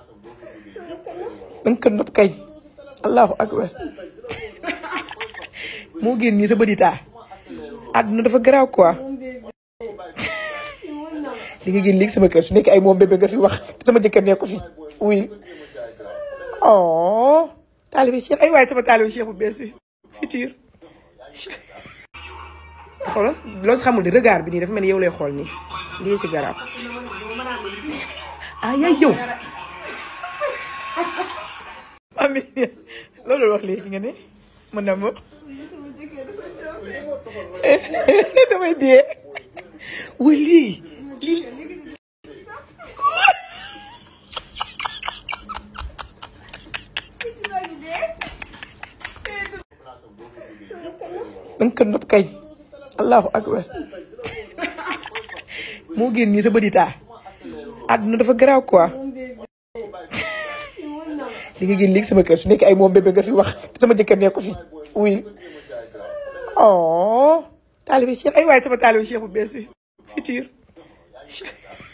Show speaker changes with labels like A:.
A: danga ko nopp kañ allahu akbar moo génn nii sa bëdi taa àdduna dafa garaaw quoi li nga génn léegi sama kër su nekk ay moom bébé nga fi wax te sama jëkkër nekk ko fi oui oh taalibe Cheikh ay waaye sama taalibe Cheikh bu bees bi futur xoolal loo si xamul di regard bi nii dafa mel ni yow lay xool nii lii si garab ah yaay yow ami loolu la wax léegi nga ne mën na ma damay dee waa lii lii danga ko nopp kañ allahu akbar moo génn nii sa bëdi taa àdduna dafa garaaw quoi li nga génn léegi sama kër su nekk ay moom bébé nga fi wax te sama jëkkër nekk ko fi oui oh taalibe Cheikh ay waaye sama taalibe Cheikh bu bees bi futur